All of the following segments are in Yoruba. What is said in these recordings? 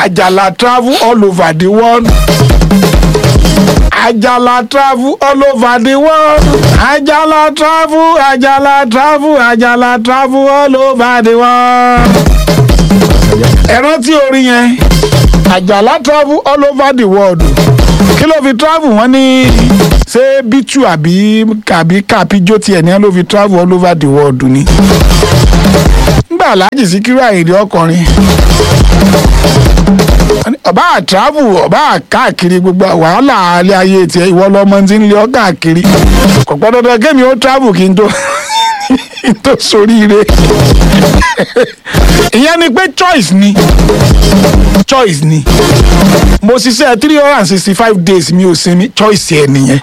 àjàlá travel all over the world àjàlá travel all over the world àjàlá travel àjàlá travel àjàlá travel all over the world. ẹ rántí orin yẹn àjàlá travel all over the world kí ló fi travel wọ́n ní ṣé bítú àbí àbí kàpíjó tiẹ̀ ní ló fi travel all over the world ni. nígbà aláàjì síkírù àyèdè ọkùnrin ọba àtàbù ọba káàkiri gbogbo wàhálà alẹ́ ayé tiẹ̀ ìwọ lọmọ tí ń lé ọ káàkiri kò gbọ́dọ̀ dandan kémi ó travel kí n tó kí n tó soríire ìyẹn ni pé choice ni choice ni mo ṣiṣẹ́ three hundred and sixty five days mi ò sinmi choice ẹ̀ nìyẹn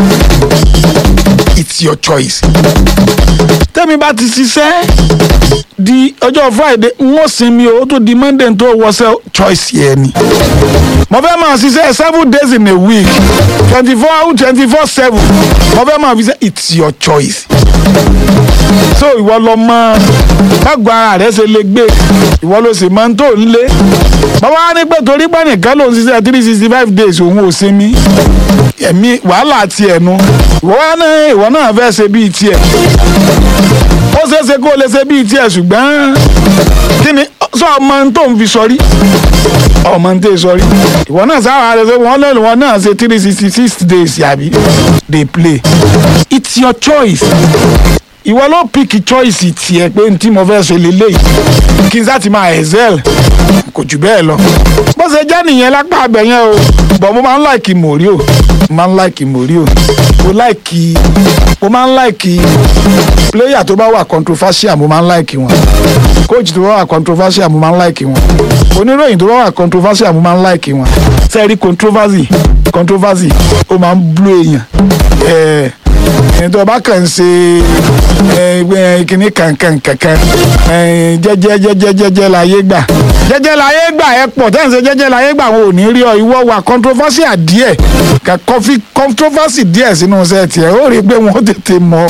it's your choice tẹ́mi bá ti ṣiṣẹ́ di ọjọ́ friday n ó sinmi o ó tún di monday tó wọṣẹ́ choice yẹn ni mo fẹ́ máa ṣiṣẹ́ seven days in a week twenty four twenty four seven mo fẹ́ máa fi ṣe it's your choice so ìwọ lọ mọ bágbó ara rẹ ṣe lè gbé ìwọ ló sì máa ń tó ń lé bàbá wa ní pé torí pé nìkan ló ń ṣiṣẹ́ three sixty five days òun ò sinmi ẹ̀mí wàhálà tiẹ̀ nu ìwọ náà ìwọ náà fẹ́ ṣe bíi tiẹ̀ ó ṣeé ṣe kó o lè ṣe bíi tiẹ̀ ṣùgbọ́n kí ni sọ ọmọ tó ń fi sọrí ọmọ tó ń sọrí ìwọ náà sábà rẹ ṣe wọn lẹ́nu wọn náà ṣe three sixty six days yàbí dey play it's your choice ìwọ ló pick choice tiẹ̀ pé n tí mo fẹ́ ṣe lélẹ́yìí kí n sá ti máa excel kò jù bẹ́ẹ̀ lọ bó ṣe jẹ́ nìyẹn lápá abẹ yẹn o bọ̀ mo máa ń láìkì mòrí o mo máa ń láìkì mòrí o mo láìkì mo máa ń láìkì player tó bá wà controversial mo máa ń láìkì wọn coach tó bá wà controversial mo máa ń láìkì wọn oníròyìn tó bá wà controversial mo máa ń láìkì wọn sẹ́ẹ̀rí controversy controversy ó máa ń blú èèyàn ẹ̀ẹ́ ẹni tó bá kàn ṣe kíní kankan kankan jẹ́jẹ́ jẹ́jẹ́ jẹ́jẹ́ láyé gbà jẹ́jẹ́ láyé gbà ẹ pọ̀ tẹ́ ń ṣe jẹ́jẹ́ láyé gbà wọn ò ní rí ọ ìwọ wà controversy díẹ̀ ka kọfí controversy díẹ̀ sínú sẹ́ẹ̀tì ẹ̀ ó rí i pé wọ́n tètè mọ̀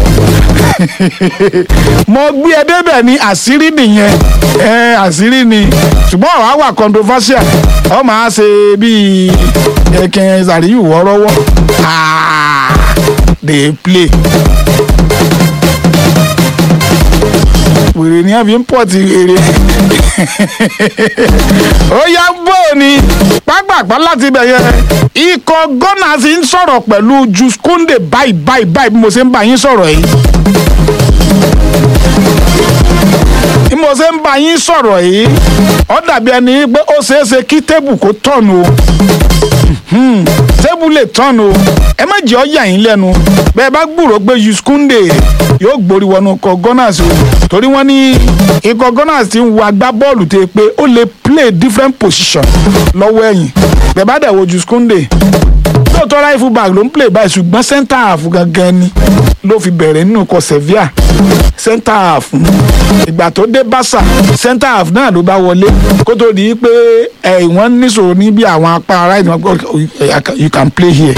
mo gbé ẹ débẹ̀ ní àṣírí nìyẹn àṣírí ni ṣùgbọ́n ọ̀rọ̀ á wà controversial ọ máa ṣe bíi ẹ̀kẹ́ sàríyù wọ́ọ́rọ́wọ́ dey play. wèrè ni a fi ń pọ̀ ti wèrè. ó yá bó ni pápápá láti bẹ̀ yẹn ikọ̀ ghana sì ń sọ̀rọ̀ pẹ̀lú Jules Kounde báyìí báyìí báyìí bí mo ṣe ń bá yín sọ̀rọ̀ yìí. bí mo ṣe ń bá yín sọ̀rọ̀ yìí ó dàbí ẹni pé ó ṣeé ṣe kí tébù kó tọ̀nù o tébù lè tọ́nu o ẹ má jẹ́ ọ́ yà yín lẹ́nu bẹ́ẹ̀ bá gbúròó pé Jules Kounde yóò gborí wọnú ikọ̀ Gunners o torí wọ́n ní ikọ̀ Gunners ti ń wo agbábọ́ọ̀lù tó pé ó lè play different position lọ́wọ́ ẹ̀yìn bẹ́ẹ̀ bá dẹ̀ wo Jules Kounde lóòótọ́ right full back ló ń play báyìí ṣùgbọ́n centre half gangan ni ló fi bẹ̀rẹ̀ nínú ikọ̀ Sevilla centre half ìgbà tó dé Barca centre half náà ló bá wọlé kó tó di pé ẹ wọ́n níṣòro ní bí àwọn apá right you can play here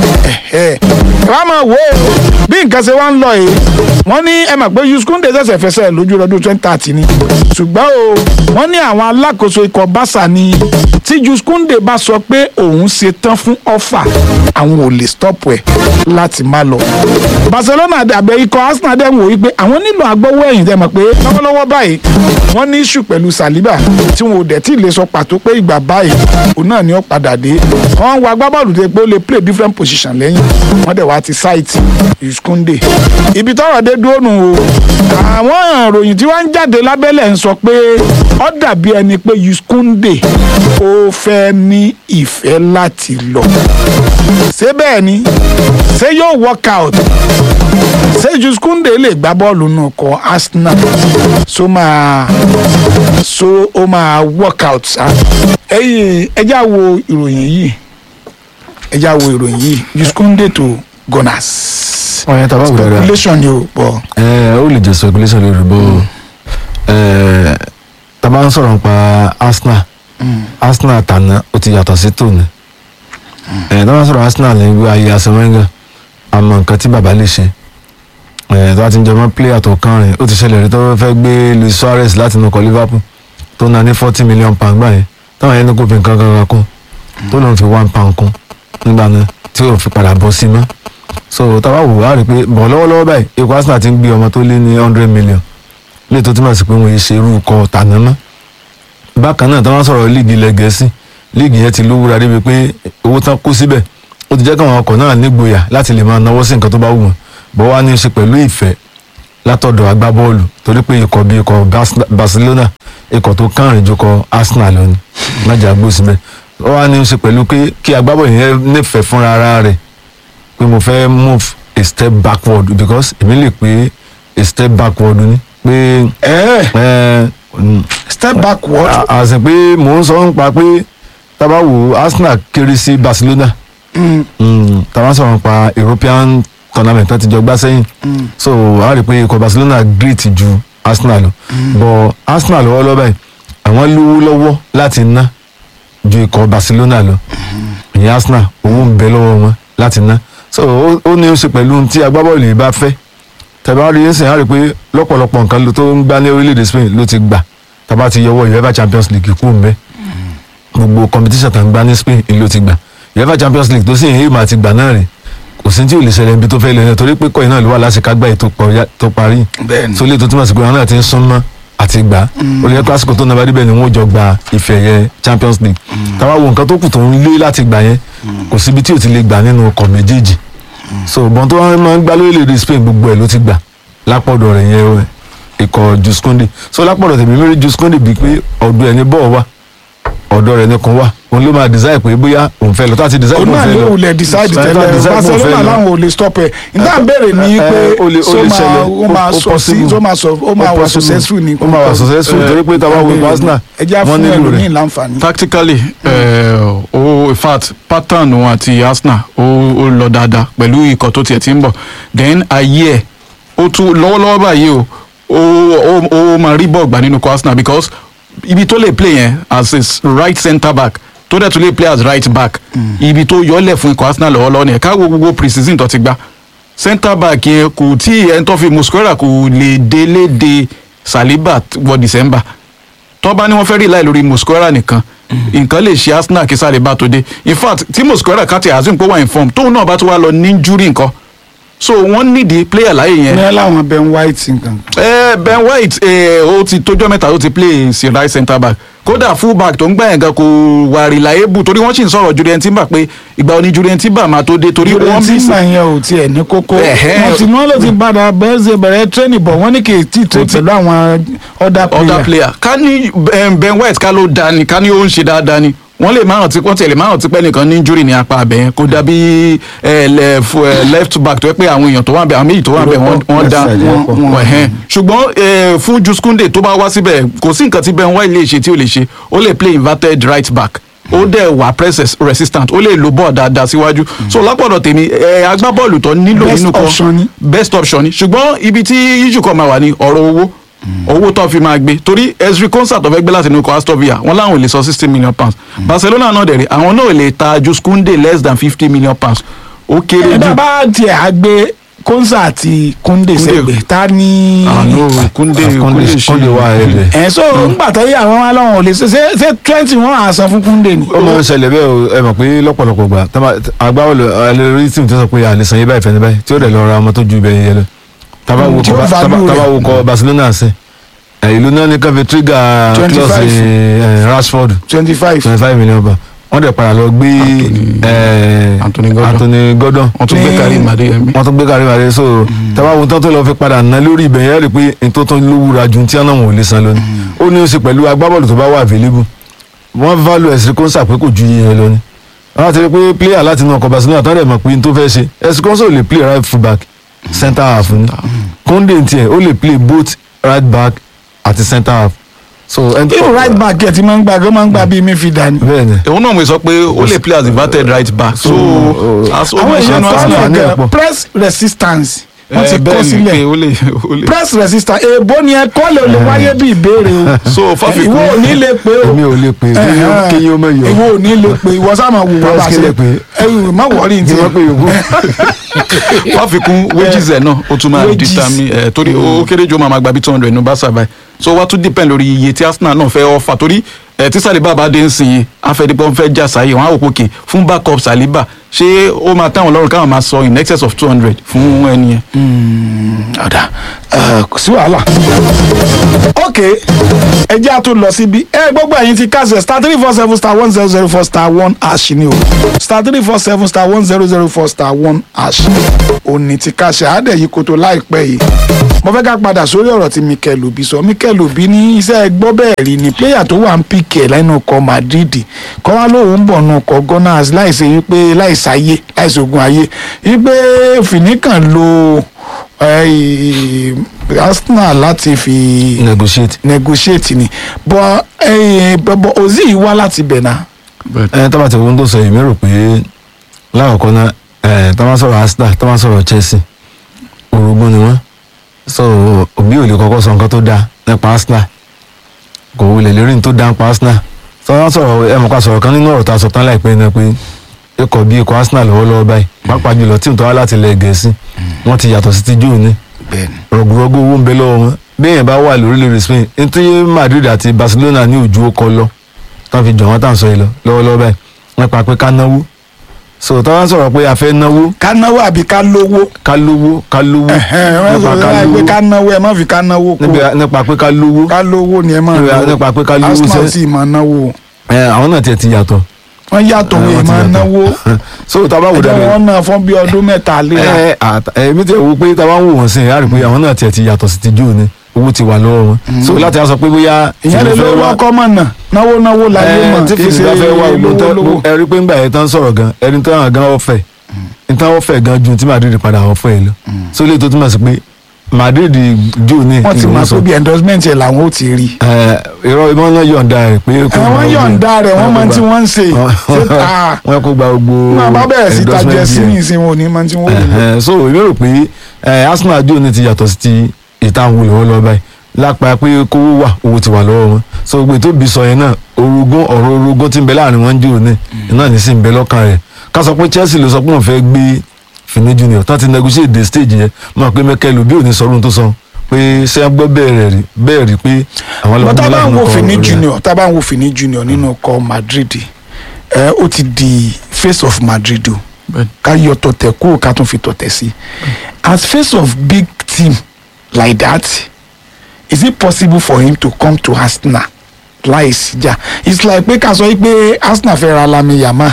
wọ́n máa wò ó bí nǹkan ṣe wá ń lọ yìí wọ́n ní ẹ mọ̀ pé Jules Kounde ṣẹ̀ṣẹ̀ fẹsẹ̀ lójú ọdún twenty thirty ni ṣùgbọ́n o wọ́n ní àwọn alákòóso ikọ̀ Barca ni tí Jules Kounde bá sọ pé òun ṣe tán fún ọ́fà àwọn ò lè stop ẹ̀ láti má lọ. Barcelona àbẹ̀ ikọ̀ Arsenal dẹ̀ ń wò wípé àwọn nílò agbọ́wọ́ ẹ̀yìn dẹ̀ mọ̀ pé lọ́wọ́lọ́wọ́ báyìí wọ́n ní issue pẹ̀lú Saliba tí wọn ò dẹ̀ tí ì lè sọ pàtó pé ìgbà báyìí òun náà ni ó padà dé. wọ́n ń wo agbábọ́ọ̀lù tó pé ó lè play different position lẹ́yìn wọ́n dẹ̀ wá ti site Jules Kounde. ibi tọ́rọ̀ dé dúró nù o àwọn ìròyìn tí wọ́n ń jáde lábẹ́lẹ̀ ń sọ pé ó dàbí ẹni pé Jules Kounde ó fẹ́ ní ìfẹ́ láti lọ ṣé bẹ́ẹ̀ ni ṣé yóò work out ṣé Jules Kounde lè gbá bọ́ọ̀lù nù kọ́ Arsenal so máa so ó máa work out ṣá ẹ̀yin ẹjá wo ìròyìn yìí ẹjá wo ìròyìn yìí Jules Kounde to Gunners ọ̀yẹ́ tàbá wò dáadáa speculation ni o bọ̀ ẹ ó lè jẹ́ speculation lórí bó ẹ tàbá ń sọ̀rọ̀ nípa Arsenal Arsenal tàná ó ti yàtọ̀ sí tòní ẹ tàbá ń sọ̀rọ̀ Arsenal ní wí ayé Arsene Wenger àmọ́ nǹkan tí bàbá lè ṣe ẹ tó bá ti ń jọmọ́ player tó kàn rìn ó ti ṣẹlẹ̀ rí tó fẹ́ gbé Luis Suarez láti inú ọkọ̀ Liverpool tó ná ní forty million pound gbà yẹn táwọn ẹni kò fi nǹkan kan kún tó lóun fi one pound kún nígbà náà tí yóò fi padà bọ́ sí mọ́ so táwa wò wá rí i pé bọ̀ lọ́wọ́lọ́wọ́ báyìí ikọ̀ Arsenal ti ń gbé ọmọ tó lé ní hundred million lè tó túmọ̀ sí pé wọ́n yé ṣe irú ikọ̀ tàná mọ́ bákan náà táwọn sọ̀rọ̀ líìgì ilẹ̀ gẹ̀ẹ́sì líìgì yẹn ti lówúra débi pé owó tán kó síbẹ̀ ó ti jẹ́ káwọn ọkọ̀ náà nígboyà láti lè máa náwó sí nǹkan tó bá wù wọ́n bọ́ wá ní í ṣe pẹ̀lú ìfẹ́ látọ̀dọ̀ agbábọ́ọ̀lù torí pé ikọ̀ bíi ikọ̀ Bas- Barcelona ikọ̀ tó kànrin ju ikọ̀ Arsenal lọ ni májà gbó síbẹ̀ ó wá ní í ṣe pẹ̀lú pé kí agbábọ́ọ̀lù yẹn nífẹ̀ẹ́ fúnra ara rẹ̀ pé mo fẹ́ move a step backward because èmi lè pé a step backward ni pé ẹ ẹ mm, step backward à- àṣẹ pé mò ń sọ nípa pé tábà wò Arsenal kéré sí Barcelona Mm, mm, tábà sọ̀rọ̀ nípa European tournament tó ti jọ gbá sẹ́yìn mm, so a rí i pé ikọ̀ Barcelona great ju Arsenal lọ but Arsenal lọ́wọ́ lọ́wọ́ báyìí àwọn lówó lọ́wọ́ láti ná ju ikọ̀ Barcelona lọ ìyẹn Arsenal owó ń bẹ lọ́wọ́ wọn láti ná so ó- ó ní í ṣe pẹ̀lú ohun tí agbábọ́ọ̀lù yìí bá fẹ́ tẹ̀bá rí ẹ̀sìn á rí i pé lọ́pọ̀lọpọ̀ nǹkan ló tó ń gbá ní orílẹ̀-èdè Spain ló ti gbà tàbá ti yọwọ́ UEFA Champions League kú mbẹ́ gbogbo competition tá ń gbá ní Spain ló ti gbà UEFA Champions League tó sì ń èèmà ti gbà náà rè kò sí tí ò lè ṣẹlẹ̀ ibi tó fẹ́ lọ yẹn torí pé kọ́yìn náà ló wà láṣekágbá ètò pọ̀- tó parí bẹ́ẹ̀ni so lè tó túmọ̀ sí pé àwọn náà ti ń súnmọ́ àti gbà á ó lè jẹ́ pásítọ̀ tó nàbà débẹ̀ ni wọ́n jọ gba ife ẹ̀yẹ Champions League táwa wo nǹkan tó kù tó ń lé láti gbà yẹn kò síbi tí ò ti lè gbà nínú ọkọ̀ méjèèjì so bọ́n tó wọ́n máa ń gbá lórílẹ̀‐èdè Spain gbogbo ẹ̀ ló ti gbà lápọ̀dọ̀ rẹ̀ yẹn o, ikọ̀ Jusconde so lápọ̀dọ̀ tèmi mérí Jusconde bíi pé ọ̀dọ̀ ẹ̀ ní bọ́ọ̀ wà ọ̀dọ̀ rẹ̀ ní kan wà òun ló máa design pé bóyá òun fẹ́ lọ tó àti design òun pé náà òun fẹ́ ló lọ wulẹ̀ decide Tó àti tẹ́lẹ̀ decide pé òun fẹ́ Barcelona lọ. láwọn ò lè stop ẹ̀ nígbà béèrè ní pé Eh, ó lè- ó so lè máa ṣẹlẹ̀, ó máa ó- ó sọ sí possible. ó máa sọ ó máa Ó wà possible. successful ní. ó máa wà successful torí pé táwa wo Arsenal ẹ jẹ́ wọ́n fún nílò ẹlòmíì rẹ̀ láǹfààní. tactically uh, oh, in fact pattern wọn àti Arsenal ó ó lọ dáadáa pẹ̀lú ikọ̀ tó tiẹ̀ ti ń bọ̀ then ayé ẹ̀ ó tún lọ́wọ́lọ́wọ́ báyìí o ó ó ó máa rí bọ́ọ̀ gbà nínú ikọ̀ Arsenal because ibi tó lè play yẹn as his right centre back tó dẹ̀ tún lè play as right back ibi tó yọlẹ̀ fún ikọ̀ Arsenal lọ́wọ́lọ́wọ́ nìyẹn káwọ́ gbogbo pre-season tó ti gbá centre back yẹn kò tí ẹni tó fi Mosquera kò lè délé de Saliba wọ December tó bá ní wọ́n fẹ́ rí láì lórí Mosquera nìkan nǹkan lè ṣe Arsenal kí sáré bá tó dé in fact tí Mosquera káti azim pé wà in form tóun náà bá tó wá lọ ní injury nǹkan so wọ́n nídìí player láyé yẹn ní láwọn Ben White nǹkan. Eh, Ben White eh, ó ti tójọ́ mẹ́ta ó ti play sí right centre back kódà full back tó ń gbà yẹn gan kò wà reliable torí wọ́n sì ń sọ̀rọ̀ Julian Timber pé ìgbà òní Julian Timber máa tó dé torí Julian wọ́n bí Timber yẹn ò tiẹ̀ ní kókó Ẹ̀hẹ́. wọ́n ti wọ́n ló ti padà bẹ́ẹ̀ bẹ̀rẹ̀ training bọ̀ wọ́n ní kì í tí ì train ti- pẹ̀lú àwọn other other player. player ká ní eh, Ben White ká ló da ni ká ní ó ń ṣe dáadáa ni wọ́n lè máa rántí wọ́n tiẹ̀ lè máa rántí pé nìkan ní injury ní apá abẹ́ yẹn kó dàbí eh, left, eh, left back tó yẹ pé àwọn èèyàn tó wà bẹ̀ àwọn méjì tó wà bẹ̀ wọ́n wọ́n da Left side yẹn pọ̀. wọ́n ẹ̀hẹ́n. ṣùgbọ́n eh, fún Juskunde tó bá wá síbẹ̀ kò sí nǹkan tí Ben White lè ṣe tí ò lè ṣe ó lè play inverted right back ó dẹ̀ wà press res- resistant ó lè lo bọ́ọ̀ dáadáa síwájú so lápọ̀dọ̀ tèmi eh, agbábọ́ọ̀lù tó nílò Best nínú kan option ni. best option ni ṣùgbọ́n ibi tí issue kan máa wà ní ọ̀rọ̀ owó owó tó fi máa gbé torí Ezri concert tó fẹ́ gbé láti inú ikọ̀ Aston Villa wọ́n láwọn ò lè sọ sixty million pounds Barcelona náà dẹ̀ rí àwọn náà ò lè ta Juskunde less than fifty million pounds ó kéré ẹ jù bá tiẹ̀ á gbé Konsa àti Kunde sẹ́gbẹ̀ẹ́ ta ni. àánú Kunde Kunde Kunde wà ẹ̀rẹ̀ ẹ̀ so ńgbà tó yẹ àwọn aláwọ̀ ò lè ṣe ṣe ṣe twenty wọn à san fún Kunde ni. ó máa ń ṣẹlẹ̀ bẹ́ẹ̀ o ẹ mọ̀ pé lọ́pọ̀lọpọ̀ gbà agbábọ́ọ̀lù alẹ́rí tíìmù tó sọ pé àlẹ́sàn yé báyìí fẹ́ni báyìí tí ó dẹ̀ lọ ra ọmọ tó ju ibẹ̀ yẹn lọ tábà wo Tí ó kọ value rẹ̀. tábà wo kọ Barcelona ṣe ẹ̀, ìlú náà ní káfí tírígà 25. klọ́ọ̀sì Rashford twenty five. twenty five million ba wọ́n dẹ̀ padà lọ gbé Anthony- ẹ̀, Anthony Gordon. Anthony Gordon wọ́n tún gbé Ní- Karim Adeyemi wọ́n tún gbé kárí wàlẹ́ so tábà wo tán tó lọ fi padà ná lórí ibẹ̀ yẹn rí pé n tó tán lówúra ju tí àwọn ò lè san lónìí ó ní ó ṣe pẹ̀lú agbábọ́ọ̀lù tó bá wà available wọ́n value ẹ̀sìn kọ́nsà pé kò ju iye yẹn lọ ni wọ́n á ti rí pé player láti inú ọkọ̀ Barcelona tó rẹ̀ mọ̀ pé n tó fẹ́ ṣe ẹ̀sìn kọ́nsà ò lè play right full back centre half ni Koundé tiẹ̀ ó lè play both right back àti centre half so ẹni tó- irú right back ẹ̀ ti máa ń gbà gán máa ń gbà bíi midfielder ni. bẹ́ẹ̀ ni òun náà mo sọ pé ó lè play as inverted right back so as ó àwọn máa ṣe èèyàn nu tó Arsenal ń àǹfààní ẹ̀ lọ pọ̀. press resistance wọ́n ti Eh, kọ́ bẹ́ẹ̀ ni sílẹ̀ pé ó lè ó lè press resistance èèbó ni ẹ kọ́ lè lè wáyé bí ìbéèrè o so fáfikún ìwọ ò ní lè pé o èmi ò lè pè é Ẹ̀hẹ́n. kí yín ó mọ̀ yọ ìwọ ò ní lè pé ìwọ sáà máa wò wọ́n bá Press ṣe kílẹ̀ pé. ẹ̀rù má wọrí ní kí wọ́n pè tiẹ̀ yòókù fáfikún wages ẹ̀ náà ó tún máa Wages. determine ẹ̀ torí ó kéré jù ó máa ma gba bí two hundred ní Barca báyìí so wá tún depend lórí iye tí Arsenal náà fẹ́ offer torí ẹ tí Saliba bá dé ń sìn yìí afẹ́dípọ̀ ń fẹ́ jà sáyé wọn á wò pókè fún backup Saliba ṣé ó máa táwọn lọ́rùn káwọn máa sọ in excess of two hundred fún ẹni yẹn. ọ̀dà ẹ̀, kò sí wàhálà. ok ẹ jẹ́ àtún lọ síbi ẹ gbogbo ẹ̀yin ti kásẹ̀ star three four seven star one zero zero four star one hash ni o star three four seven star one zero zero four star one hash òní ti kásẹ̀ àádẹ́ yìí kótó láìpẹ́ yìí mo fẹ́ ká padà sórí ọ̀rọ̀ tí Mikel Obi sọ Mikel Obi ní iṣẹ́ gbọ́ bẹ́ẹ̀ rí ni pléyà tó wà ń pìkẹ́ lẹ́nu ọkọ̀ Madrid kọ́ wá lóun bọ̀ nù ọkọ̀ Gunners láìsí wípé láìsáyé láìsí ogun ayé wípé fìníkàn lo eh, Arsenal láti fi negotiate. negotiate ni bọ́ eh, bọ́ Ozil wá láti bẹ̀ náà ẹ tó bá ti wọ́n tó sọ èmi rò pé lákọ̀ọ́kọ́ náà ẹ tó bá sọ̀rọ̀ Arsenal tó bá sọ̀rọ̀ Chelsea orogún ni wọ́n so òbí ò lè kọ́kọ́ sọ nǹkan tó dáa nípa Arsenal kò wulẹ̀ lérí ní tó dáa nípa Arsenal tó bá sọ̀rọ̀ ẹ mọ̀ ká sọ̀rọ̀ kan nínú ọ̀rọ̀ tá a sọ tán láìpẹ́ náà pé ikọ̀ bí ikọ̀ Arsenal lọ́wọ́lọ́wọ́ báyìí pàápàá jùlọ tíìmù tó wá láti ilẹ̀ Gẹ̀ẹ́sì wọ́n ti yàtọ̀ sí ti jóò ní bẹ́ẹ̀ni rọ̀gùrọ̀gù owó ń bẹ lọ́wọ́ wọn bẹ́ẹ̀ bá wà lórílẹ̀‐èdè Spain nítorí Madrid àti Barcelona ní ojú ó kọ lọ tán fi jọ̀ wọ́n tàn sọ yìí lọ lọ́wọ́lọ́wọ́ báyìí wọ́n pa pé ká náwó so tí wọ́n sọ̀rọ̀ pé a fẹ́ náwó ká náwó àbí ká lówó ká lówó ká lówó Ẹ̀hẹ́n, wọ́n sọ nípa ká láì pé lówó ká náwó ẹ má fi ká náwó kó níbi- nípa pé ká lówó ká lówó ni ẹ má níbi- náwó nípa pé ká lówó Arsenal sẹ́- sì máa náwó ẹ, àwọn náà tiẹ̀ ti yàtọ̀ wọ́n yàtọ̀ Àwọn wọ́n ti máa yàtọ̀. náwó so tá a bá wò ẹjọ́ dáadáa wọn náà fún bí ọdún mẹ́ta léra ẹ àt- ẹ mi tẹ wo pé tá a bá ń wò wọ́n sí i á rí i pé àwọn náà tiẹ̀ ti yàtọ̀ sí ti jù ní owó ti wà lọ́wọ́ wọn so láti á sọ pé bóyá ìyẹn lè tìlẹ̀ fẹ́ lówó wá- ọkọ mọ̀ náà náwó náwó láyé ẹ mọ̀ tí kì í ṣe fìdí bá fẹ́ wá gbogbo lówó tán lówó. ẹ rí i pé ńgbà yẹn tán sọ̀rọ̀ gan ẹni tó hàn gan ọ̀fẹ́ ẹni tán ọ̀fẹ́ gan ju tí Madrid padà ọ̀fẹ́ yìí lọ so lè tó túmọ̀ sí pé Madrid jù ní wọ́n ti máa pé bí endorsement yẹn làwọn ò ti rí ẹ irọ́ ìmọ̀ náà yọ̀ǹda rẹ̀ pé kó àwọn gba yọ̀ǹda rẹ̀ wọ́n máa ń tí wọ́n ń ṣe Wọ́n- ṣé ta wọ́n kó gba gbogbo máa bá bẹ̀rẹ̀ sí tajẹ endorsement sí yẹn. ní ìsìn wọn ò ní máa ń tí wọ́n wò lò. Ẹ̀hẹ̀n, so èmi rò pé ẹ, Arsenal jù ní ti yàtọ̀ sí ti ìtàn wò lọ́wọ́ lọ́wọ́ báyìí lápá pé kówó wà owó ti wà lọ́wọ́ wọn so gbé tó bí sọ yẹn náà orogún ọ̀rọ̀ orogún tí ń bẹ láàrin wọn jù ní náà ní sí ń bẹ lọ́kàn rẹ̀ ká sọ pé Chelsea ló sọ pé òun fẹ́ gbé Fini Junior tán ti negotiate the stage yẹn mọ̀ pé Mikel Obi ò ní sọ̀rọ̀ tó sọ pé ṣé ẹ gbọ́ bẹ́ẹ̀ rí bẹ́ẹ̀ rí pé àwọn bọ́ tá a bá ń láti wo kọ Fini orí ẹ̀. Junior tá a bá ń wo Fini Junior nínú ọkọ̀ Madrid ẹ ó ti di face of Madrid o Bẹ́ẹ̀ni. ká yọ tọ̀tẹ̀ kúrò ká tún fi tọ̀tẹ̀ sí as face of big team like that is it possible for him to come to Arsenal láìsí jà it's like pé ká sọ pé Arsenal fẹ́ ra Lami Yamal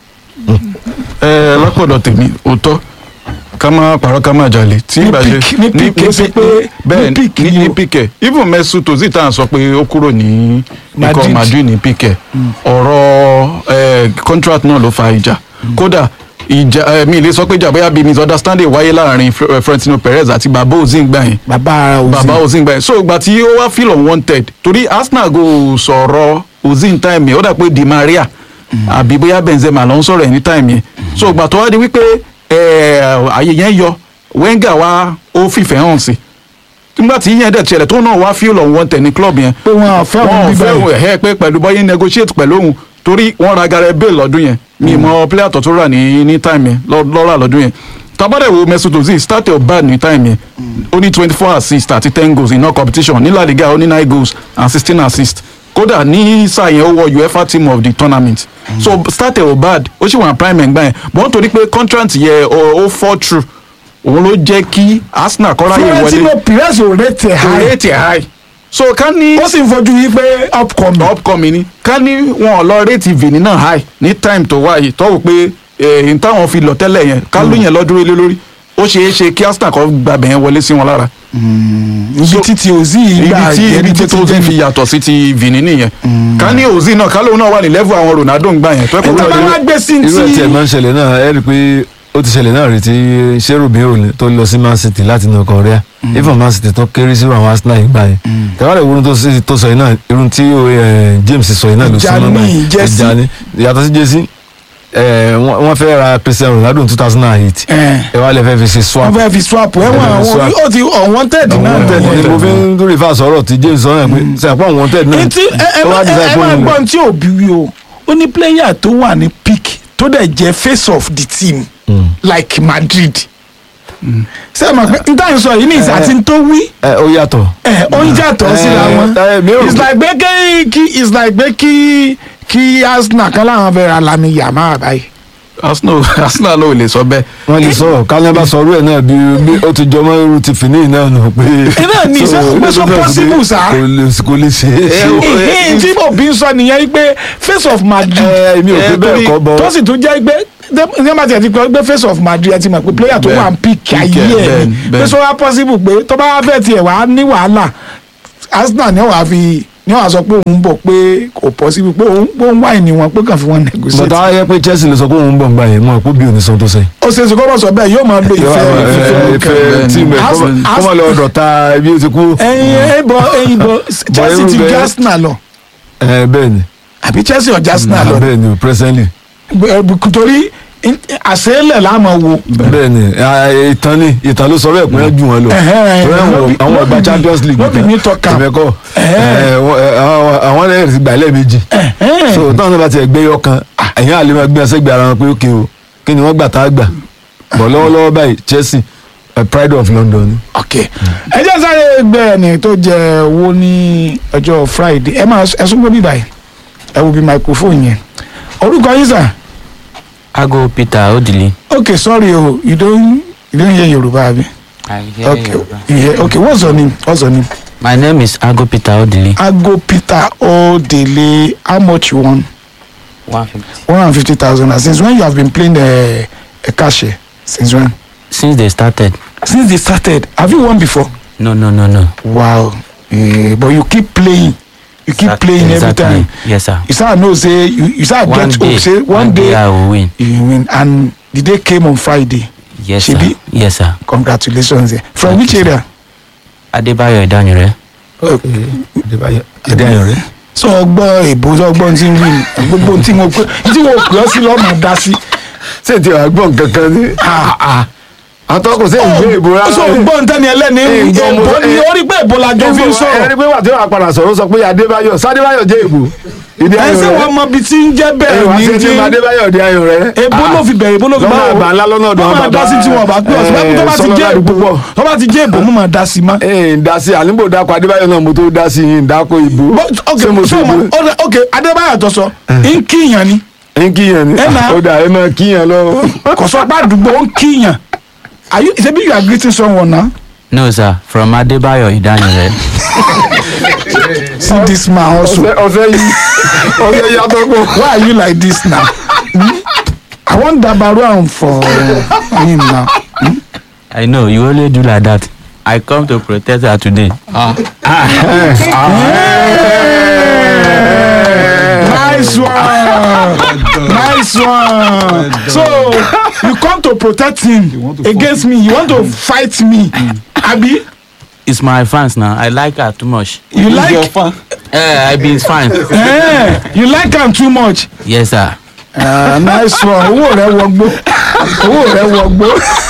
ẹ lápọ̀dọ̀ tèmi òótọ́ ká má parọ́ ká má jalè tí Ní ìgbà ṣe peak- ní peak kìí ṣe pé- bẹ́ẹ̀ ní peak ní ni ní o. píkẹ̀ even Mesut Ozil tá à ń sọ pé ó kúrò ní ikọ̀ Madrid. Madrid ní píkẹ̀ ọ̀rọ̀ ẹ, contract náà ló fa ìjà kódà ìjà ẹ, mi lè sọ pé ìjà bóyá bíi misunderstanding wáyé láàrin Fl- Florentino Perez àti bàbá Ozil gbà yẹn bàbá Ozil bàbá Ozil gbà yẹn so ìgbà tí ó wá feel unwanted torí Arsenal go sọ̀rọ̀ Ozil time yẹn ó dà pé Di Maria àbí bóyá Benzema ló ń sọ̀rọ̀ ẹ̀ ní time yẹn so ìgbà tó wá di wípé ẹ̀, àyè yẹn yọ Wenger wá ó fìfẹ́ hàn sí nígbà tí yẹn dẹ̀ tiẹ̀lẹ̀ tó náà wá feel unwanted ní club yẹn pé wọn à fẹ́ wọn òun ò bíbẹ̀ fẹ́ ẹ̀ pé pẹ̀lú bọ́yé negotiate pẹ̀lú òun torí wọ́n ra Gareth Bale lọ́dún yẹn mi mọ player tó tó rà ní ní time yẹn lọ́- lọ́ra lọ́dún yẹn tabadẹ wo Mesut Ozil start your bad ní time yẹn ó ní twenty four assists àti ten goals in all competition ní La Liga ó ní nine goals and sixteen assists kódà ní sáà yẹn ó wọ UEFA team of the tournament so start your bad ó sì wà prime ẹ̀ gbà yẹn bọ́n torí pé contract yẹn ó ó fall through òun ló jẹ́ kí Arsenal kọ́ráyè wọlé Florentino Perez ò rate ẹ̀ kò high rate ẹ̀ high so ká ní ó sì ń fojú yí pé upcoming upcoming ni ká ní wọn ò lọ rate Vini náà high ní time tó wáyé tó wò pé èyí táwọn fi lọ tẹ́lẹ̀ yẹn ká ló yẹn lọ́dúró lé lórí ó ṣeé ṣe kí Arsenal kọ́ gbàgbẹ́ yẹn wọlé sí wọn lára ibi títí Ozil ibi gbà tí jẹ́ ibi tí tó ti fi yàtọ̀ sí ti Vini nìyẹn ká ní Ozil náà ká lóun náà wà ní level àwọn Ronaldo ń gbà yẹn tó ẹ kó níta bá wọlé wá gbé sí irú ẹ̀ tí ẹ̀ ti máa ń ṣẹlẹ̀ náà ẹ rí i pé ó ti ṣẹlẹ̀ náà rí tí Cherubin ò tó lọ sí Man City láti inú Korea even Man City tó kéré sí àwọn Arsenal yìí gbà yẹn tẹ̀wálẹ̀ ìwúrún tó sì- tó sọ yìí náà irun tí eh, James sọ yìí náà ló Ìjà súnmọ́ ní báyìí. Jesse. Ìjà ní yàtọ̀ sí Jesse eh, wọ́n wọ́n fẹ́ ra Cristiano Ronaldo in two thousand and eight ẹ̀, ẹ wá lè fẹ́ fi ṣe swap wọ́n fẹ́ fi swap ẹ̀wọ̀n Wọ́n fẹ́ fi àwọn swap. ó ti unwanted náà Àwọn tẹ̀lé ni mo fi ń dúró ìfà sọ̀rọ̀ tí James sọ náà pé sẹ́yìn àwọn tẹ̀ náà etí ẹ ẹ tó wá ẹ decide ẹ pé máa òun- gbọ́n tí òbí wí o ó ní player tó wà ní peak tó dẹ̀ jẹ́ face of the team Mm. like Madrid ṣé ẹ mọ̀ pé n táyì sọ yìí ní ìsà tí n tó wí ẹ ó yàtọ̀ ẹ ó ń yàtọ̀ síra wọn ẹ, mi ò rò it's pé- like pé kí kí it's like pé kí kí Arsenal kan láwọn fẹ́ ra Lami Yamal báyìí. Arsenal Arsenal náà ò lè sọ bẹ́ẹ̀. wọ́n lè sọ kálíbà sọ orú ẹ̀ náà bí bí ó ti jọmọ́ irú ti fìní náà nù pé. Iná ní So, sọ pé sọ ó possible sá. kò lè kò lè ṣe é ṣe. ìhìn tí òbí ń sọ nìyẹn pé face of Madrid ẹ èmi ò fi eh, bẹ́ẹ̀ torí- kọ́ bọ́. tó sì tún jẹ́ pé ní bá tiẹ̀ ti pẹ́ pé face of Madrid ẹ ti mọ̀ pé player tó Bẹ́ẹ̀. wà ń pick ayé Pick ẹ̀, ẹ̀ bẹ́ẹ̀ ni ni, pé bẹ́ẹ̀ sọ wá possible pé tó bá fẹ́ tiẹ̀ wá ní wàhálà Arsenal ni wàá fi ni wàá sọ pé òun bọ̀ pé kò possible pé òun pé òun wà ní wọn pé kàn fi wọn negotiate. bọ̀dá ayé pé Chelsea lè sọ pé òun ń bọ̀ ń gbà yẹn mọ̀ pé bí òní sọ tó sẹ́yìn. ó ṣe é ṣe kọ́ bọ̀ sọ bẹ́ẹ̀ yóò máa lo ìfẹ́ ìfẹ́ ìfẹ́ tíìmù ẹ̀ Arsenal- kọ́ mọ̀ lọ dọ̀ta bí ó ti kú. ẹyin ẹbọ ẹyin bọ Chelsea ti irú ju bẹ́ẹ̀- Arsenal lọ ẹ bẹ́ẹ̀ ni àbí Chelsea ọjà Arsenal lọ bẹ́ẹ̀ ni presently Gbẹ- torí in- àṣeélẹ̀ láàmú wo. bẹ́ẹ̀ ni ẹ, ìtàn ni ìtàn ló sọ bẹ́ẹ̀ pé wọ́n jù wọ́n lọ. Ẹ̀hẹ́n, Torí àwọn- lóbi- àwọn ọgbà lóbi- Champions League lóbi mi tọ́ka. tẹ̀mẹ́kọ̀ Ẹ̀hẹ́n. àwọn ẹ̀rẹ́ ti gbà lẹ́ẹ̀mejì Ẹ̀hẹ́n. so táwọn náà bá ti gbé yọ kan ẹ̀yìn àlè máa gbé ẹsẹ̀ gbé ara wọn pé ókè o kí ni wọ́n gbà tá a gbà bọ̀ lọ́wọ́lọ́wọ́ báyìí Chelsea eh, pride of London ni. ok ẹ jẹ́ sáré gbé ẹni tó jẹ owó ní ọjọ́ Friday ẹ máa ẹ súnmọ́ bíbá yìí ẹ wo bí microphone yẹn orúkọ yín sà Ago Peter Odili. ok sorry o you don you don hear Yorùbá abi I hear ok Yoruba. you hear ok what's your name what's your name My name is Ago Peter Odili. Ago Peter Odele how much you won One fifty. one hundred fifty thousand since when you have been playing uh, a cash since when Since they started. since they started have you won before. No, no, no, no. wow eh, but you keep playing you keep Exact- playing every exactly. time Yes, sir. you start know say you you start One get day. hope say one, day, I will win. you win and the day came on Friday Yes, sir. Shebi? Yes, sir. congratulations eh. from Thank which you, sir. area Adebayo Idanire. Adéayọ̀ rẹ̀. sọ ọgbọ́n èbó sọ ọgbọ́n tí ń wí ni gbogbo tí mo pé tí mo pè ọ́ sí lọ́mọ dá sí. ṣé ti wàá gbọ́n kankan ní. àtọ́kùn sí ìgbé ìbò rárá. sọ ọgbọ́n tẹ́ni ẹlẹ́ni Èèbó mo- èbó ni ó rí pé èbó la jọ fi ń ẹni sọ̀rọ̀ pé wà tí wàá padà sọ̀rọ̀ sọ pé Adébáyọ̀ Sádébáyọ̀ jẹ́ ìbò. ìdí ẹ ayọ̀ ṣé rẹ̀. wọn mọ ibi tí ń jẹ́ ẹ̀yìn bẹ́ẹ̀ wá ní sí ti ti Adébáyọ̀ di ayọ̀ rẹ̀. èbó ló fi bẹ̀rẹ̀ èbó ló fi lọ́nà báwo àgbà ńlá lọ́nà ọ̀dọ̀ wọ́n máa dá sí tí wọ́n bá pè ọ́ sí tó bá ti jẹ́ èbó púpọ̀. tó bá ti jẹ́ èbó mo máa dá sí ma. ee ń dá sí àlímbò dáko Adébáyọ̀ náà mo tó dá sí yín ń dáko ìbò. But, ok Ṣé mo so ṣe ma ìbò? ok, ok Adébáyọ̀ tó sọ ń kíyàn ni ń kíyàn ni Ẹ nà. ó dà ẹ máa kíyàn lọ. kò sọ pé àdúgbò ń kíyàn are you ṣebí you are greeting someone na No, sir. From Adebayo Idanire. see this man also ọ̀sẹ̀ ọ̀sẹ̀ yìí ọ̀sẹ̀ yìí atọ́kùn. why are you like this now hmm? I wan dabaru am for him now hmm? I know you only do like that. I come to protest her today. nice one nice one so you come to protect him against me you want to fight me abi It's my fans now. I like her too much. you like Eh, I be his fan. eh, you like am too much. Yes, sir. Ah, nice one owó rẹ wọgbó owó rẹ wọgbó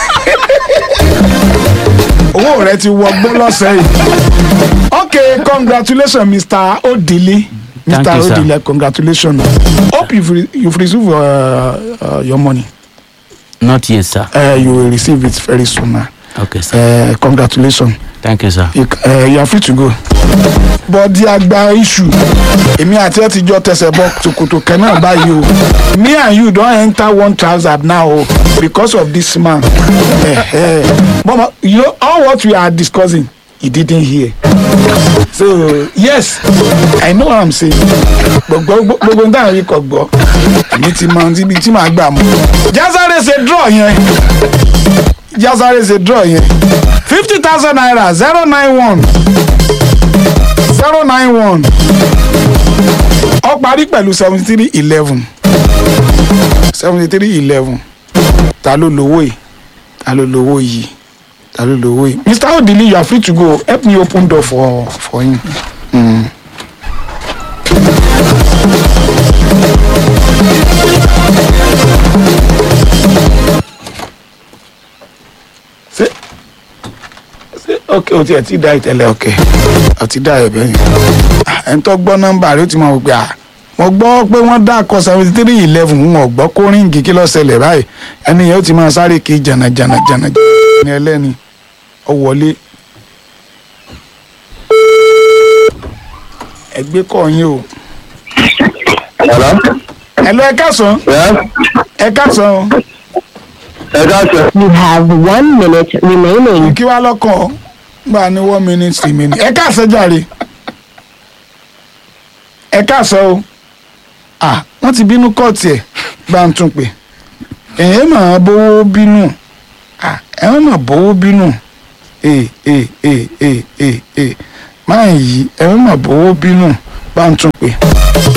owó rẹ ti wọgbó lọ́sẹ̀ yìí okay congratulations mr odili Thank mr you, sir. odili congratulations hope you've, re you've received uh, uh, your money Not yet, sir. uh, you will receive it very soon na Okay, sir. uh, congratulations Thank you, sir. you, uh, you are free to go. bọ́dí àgbà iṣu èmi àti ẹ ti jọ tẹsẹ̀ bọ tòkòtò kan náà báyìí o me and you don enter one trouser now o because of this man eh, eh. mama you know all what we are discussing he didn't hear so yes i know what i'm saying gbogbo gbogbo nǹkan àrí kò gbọ́ èmi ti mọ ibi tí màá gbà mú jásáré ṣe draw yẹn jásáré ṣe draw yẹn fifty thousand naira zero nine one zero nine one ó parí pẹ̀lú seventy three eleven seventy three eleven ta ló lówó yìí ta ló lówó yìí ta ló lówó yìí mr odili you are free to go help me open door for for him. Mm. ṣé ṣé ok o tiẹ̀ ti da ìtẹ̀lẹ̀ ok o ti da ẹ̀bẹ̀ yẹn ẹni tó gbọ́ nọ́mbà rẹ ó ti máa wò pé à mo gbọ́ pé wọ́n dákọ̀ seventy three eleven ń ọ̀gbọ́ kó ríǹgì kí ló ṣẹlẹ̀ báyìí ẹni yẹn ó ti máa sáré kí jànà jànà jànà ní ẹlẹ́ni ọ wọlé. ẹgbẹ́ kọ̀ yín o. Hello? ẹ lọ ẹ káàsán Yes? ẹ káàsán o. Ẹ káàsán. You have one minute remaining. kí wàá lọ́kàn ọ́ gbà ní one minute remaining ẹ káàsán jàre ẹ káàsán o ah wọ́n ti bínú kọ́ọ̀tì ẹ̀ bá ń tún pè ẹ̀yẹ́ máa bówó bínú ah ẹ̀ máa bówó bínú ee ee ee ee ee ee máa yí ẹ̀ máa bówó bínú bá ń tún pè.